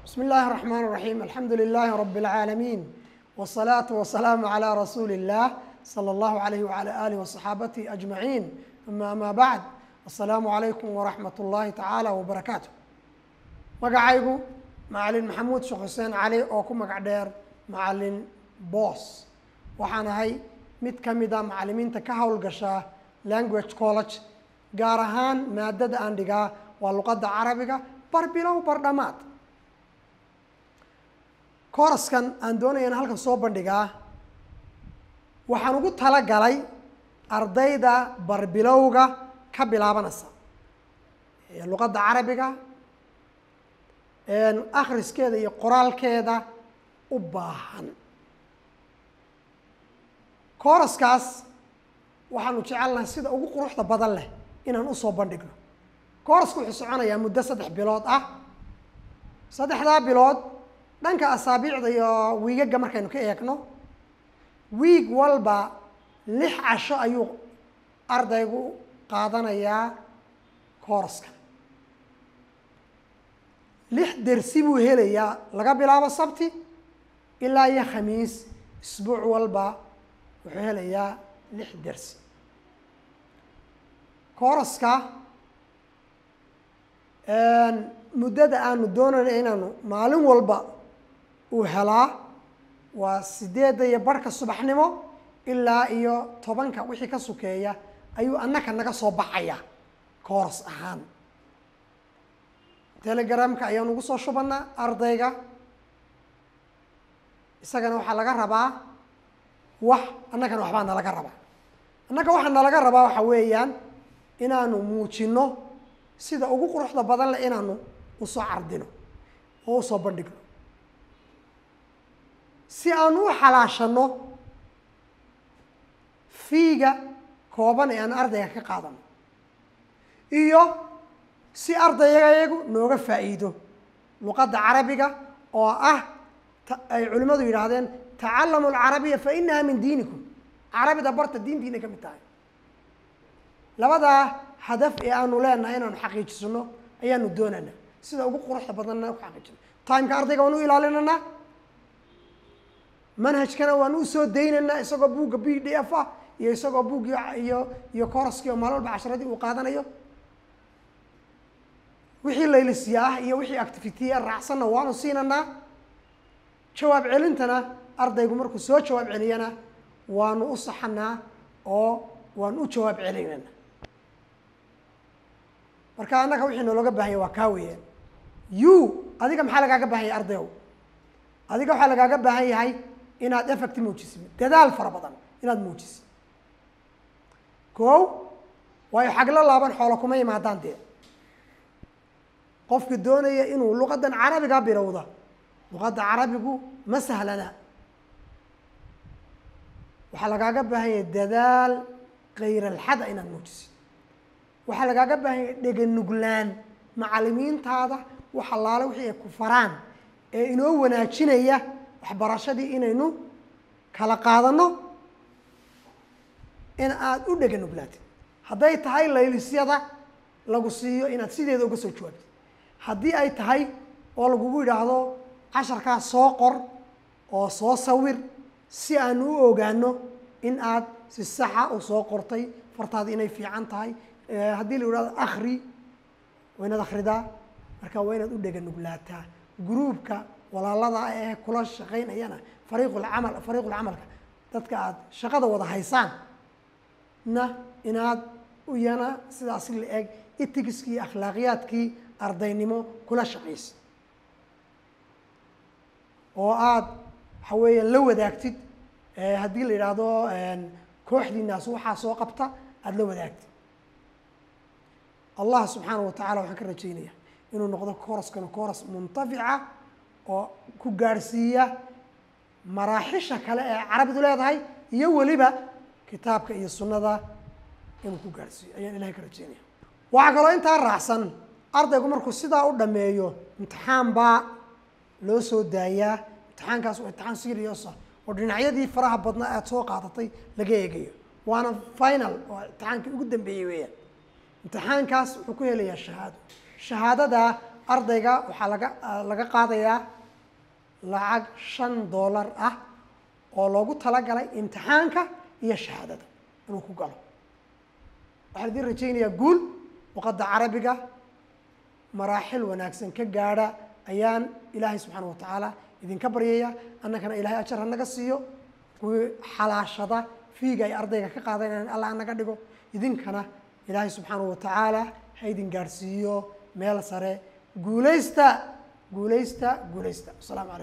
بسم الله الرحمن الرحيم الحمد لله رب العالمين والصلاة والسلام على رسول الله صلى الله عليه وعلى آله وصحابته أجمعين ثم أما بعد السلام عليكم ورحمة الله تعالى وبركاته magacaygu macalin maxamuud sheekh xuseen cali oo ku magac dheer macalin boos waxaan ahay mid ka mid a macalimiinta ka howlgasha language college gaar ahaan maadada aan dhigaa waa luqadda carabiga bar bilow bar dhamaad kooraskan aan doonaya in halkan soo bandhigaa waxaan ugu talagalay ardayda barbilowga ka bilaabanaysa ee luqadda carabiga akhriskeeda iyo qoraalkeeda u baahan kooraskaas waxaanu jecelnahay sida ugu quruxda badan leh inaan usoo bandhigno koorasku wuxuu soconayaa muddo saddex bilood ah saddexdaa bilood dhanka asaabiicda iyo wiigaga markaynu ka eegno wiig walba lix casho ayuu ardaygu qaadanayaa kooraska lix dersi buu helayaa laga bilaabo sabti ilaa iyo khamiis isbuuc walba wuxuu helayaa lix dersi kooraska muddada aanu doonayno inaanu maalin walba uu helaa waa sideedda iyo barhka subaxnimo ilaa iyo tobanka wixii ka sukeeya ayuu annaka naga soo baxaya kooras ahaan telegramka ayaan ugu soo shubanaa ardayga isagana waxaa laga rabaa wax annagana waxbaa nalaga rabaa annaga waxaa nalaga rabaa waxa weeyaan inaanu muujino sida ugu quruxda badan leh inaanu usoo cardino oo usoo bandhigno si aanu u xalaashano fiiga kooban ee aan ardayga ka qaadano iyo si ardaygayagu nooga faa'iido luqadda carabiga oo ah ay culimmadu yidhaahdeen tacalamu alcarabiya fa inaha min diinikum carabida barta diintiinay ka mid tahay labadaa hadaf ee aanu leenahay inaanu xaqiijisano ayaanu doonaynaa sida ugu quruxda badanna ku xaqiijino timeka ardayga waan u ilaalinaynaa manhajkana waan usoo daynaynaa isagoo buugga b d f ah iyo isagoo buuggii iyo iyo kooraskii oo maalin walba casharadii uu qaadanayo wixii laylisiya ah iyo wixii activity raacsanna waanu siinaynaa jawaab celintana ardaygu markuu soo jawaab celiyana waanu u saxanaa oo waanu u jawaab celinaynaa marka annaga wixii noolooga baahanya waa kaa weeyaan you adiga maxaa lagaaga baahan yahay ardayow adiga waxaa lagaaga baahan yahay inaad effect muujisid dadaal fara badan inaad muujisid ko waayo xaglo laaban xoolo kuma imaadaan dee qofka doonaya inuu luqaddan carabiga bilowda luqadda carabigu ma sahlana waxaa lagaaga baahan yahay dadaal kayr alxada inaad muujisid waxaa lagaaga baahan yahay dheganuglaan macalimiintaada wax allaale wixii ay ku faraan ee inoo wanaajinaya waxbarashadii inaynu kala qaadano in aada u dheganuglaatid hadday tahay laylisyada lagu siiyo inaad sideeda uga soo jawaabtid haddii ay tahay oo lagugu yidhaahdo casharkaas soo qor oo soo sawir si aanu u ogaano in aad si saxa u soo qortay fartaada inay fiican tahay haddii la yidhahdo akri waa inaad akridaa marka waa inaad u dheganuglaataa gruubka walaalada ee kula shaqaynayana fariiqulcamal fariiqulcamalka dadka aad shaqada wada haysaan na inaad iyana sidaas la eg itigiskii akhlaaqiyaadkii ardaynimo kula shaqaysid oo aada waxa weeya la wadaagtid haddii la yidhaahdo kooxdiinaas waxaa soo qabta aada la wadaagtid allah subxaanahu watacala waxaan ka rajaynaya inuu noqdo kooraskana kooras muntafica oo ku gaadhsiiya maraaxisha kale ee carabidu leedahay iyo weliba kitaabka iyo sunnada inuu ku gaadhsiiyo ayaan ilahay ka rajaynaya waxaa kaloo intaa raacsan ardaygu markuu sidaa u dhameeyo imtixaan baa loo soo daayaa imtixaankaas waa imtixaan serious ah oo dhinacyadii faraha badnaa aad soo qaadatay laga eegayo waana final oo imtixaankii ugu dambeeyey weeyaan imtixaankaas wuxuu ku helayaa shahaado shahaadada ardayga waxaa laga laga qaadayaa lacag shan dollar ah oo loogu talagalay imtixaanka iyo shahaadada inuu ku galo waxaan idin rajaynayaa guul luqadda carabiga maraaxil wanaagsan ka gaadha ayaan ilaahay subxaana wa tacaala idinka baryaya annagana ilaahay ajar hanaga siiyo kuwii xalaashada fiiga ay ardayga ka qaadanayaan allah hanaga dhigo idinkana ilaahay subxaana wa tacaala ha idin gaadhsiiyo meel sare guulaysta guulaysta guulaysta wasalaamu calaykum